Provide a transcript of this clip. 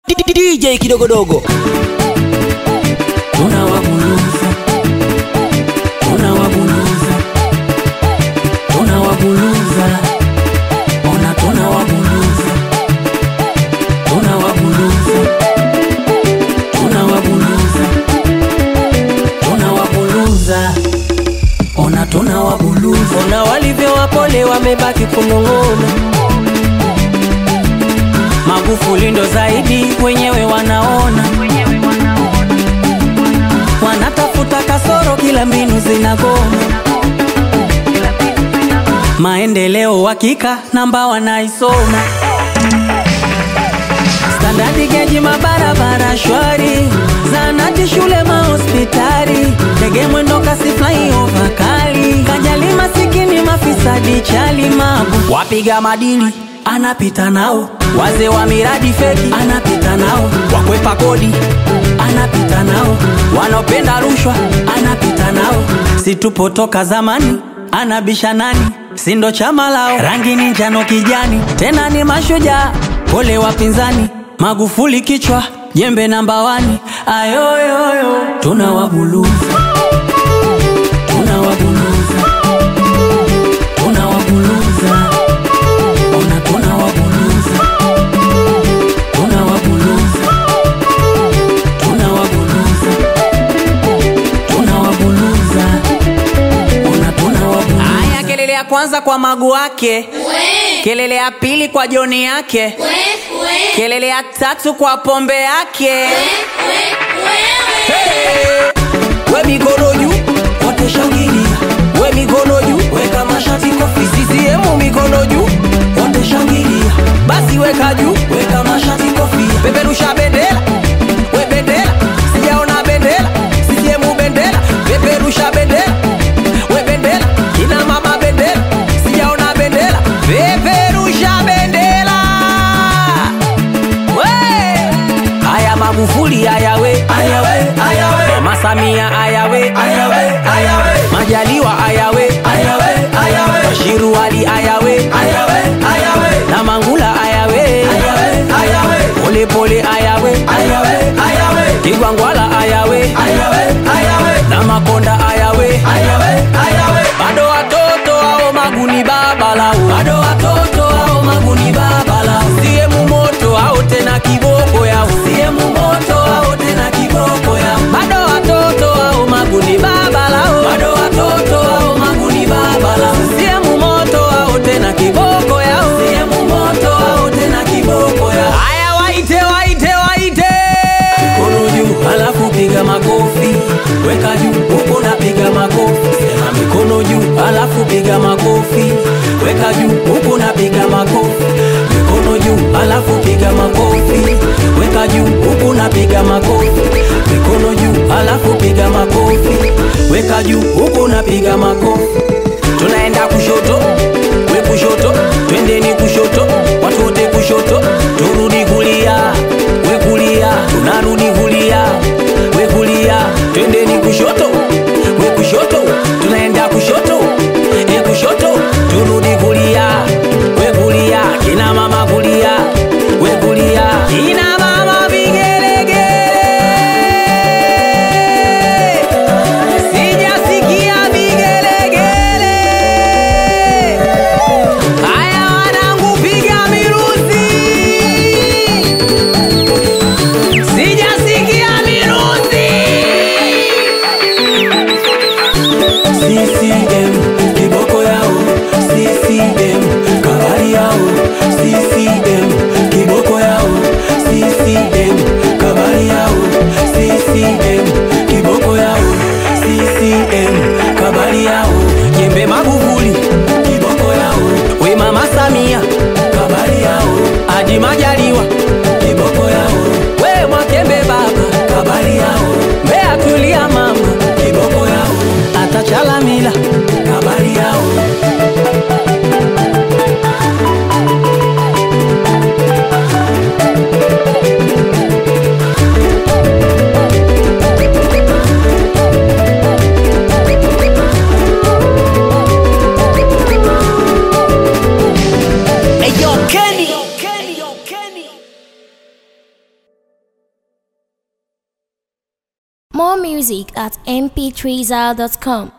DJ kidogodogo tunawabuluza tunawabuluza tunawabuluza ona tunawabuluza tunawabuluza tunawabuluza tunawabuluza ona tunawabuluza ona walivyo wapole wamebaki kunong'ona Magufuli ndo zaidi, wenyewe wanaona, wanatafuta kasoro, kila mbinu zinagoma. Maendeleo hakika, namba wanaisoma, standadi geji, mabarabara shwari, zanati, shule, mahospitali, ndege mwendo kasi, flyover kali, kajali masikini, mafisadi, chali, mabu, wapiga madili anapita nao wazee wa miradi feki anapita nao, wakwepa kodi anapita nao, wanaopenda rushwa anapita nao, situpotoka zamani anabisha nani, sindo chama lao, rangi ni njano kijani, tena ni mashujaa, pole wapinzani, Magufuli kichwa jembe namba wani, ayoyoyo tunawabuluza tunawabuluza tunawabuluza ona tunawabuluza tunawabuluza tunawabuluza tunawabuluza ona tunawabuluza haya kelele ya kwanza kwa magu wake kelele ya pili kwa joni yake kelele ya tatu kwa pombe yake we mikono juu wote shangilia we mikono juu weka mashati kofi CCM mikono juu wote shangilia basi weka juu weka mashati kofi peperusha bendera we bendera sijaona bendera CCM bendera peperusha bendera we bendera kina mama bendera sijaona bendera peperusha bendera we haya Magufuli ayawe ayawe ayawe Mama Samia ayawe ayawe ayawe Majaliwa ayawe ayawe ayawe Bashiru Ali ayawe ayawe ayawe na Mangula ayawe ayawe ayawe Pole pole ayawe ayawe ayawe Kigwangwala ayawe ayawe ayawe na Makonda ayawe ayawe ayawe bado watoto hao maguni babalao bado watoto hao maguni babalao siemu moto hao tena kiboko yao siemu moto hao tena kiboko yao bado watoto hao maguni babalao bado watoto hao maguni babalao siemu moto hao tena kiboko yao siemu moto hao tena kiboko yao haya waite waite waite mikono juu halafu piga makofi weka juu huko napiga makofi sema mikono juu halafu piga makofi weka juu huko napiga makofi mikono juu halafu piga makofi weka juu huko napiga makofi mikono juu halafu piga makofi weka juu huko napiga makofi tunaenda kushoto we kushoto twendeni kushoto watu wote kushoto turudi kulia we kulia tunarudi kulia we kulia twendeni kushoto we kushoto tunaenda kushoto e kushoto turudi kulia we kulia kina mama kulia we kulia kina mama vigelegele sijasikia vigelegele More music at mp3zal.com.